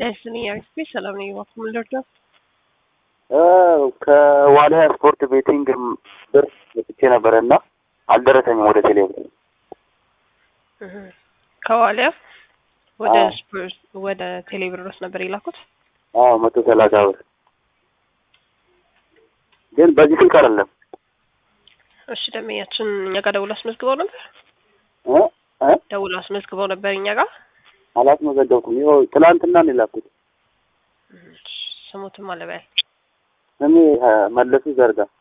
ደስኒ አክስፔ ሰላም ነኝ። እባክዎ ምን ልርዳው? ከዋልያ ስፖርት ቤቲንግ ብር ወጥቼ ነበረ እና አልደረሰኝም ወደ ቴሌብር። ከዋልያ ወደ አዎ። ስፖርት ወደ ቴሌብሮስ ነበር የላኩት። አዎ መቶ ሰላሳ ብር ግን በዚህ ስልክ አይደለም እሺ ደንበኛችን እኛ ጋር ደውሎ አስመዝግበው ነበር እ እ ደውሎ አስመዝግበው ነበር እኛ ጋር አላስመዘገብኩም። ይኸው ትላንትና ነው የላኩት። ስሙትም አለበያል ስሜ እ መለሱ ዘርጋ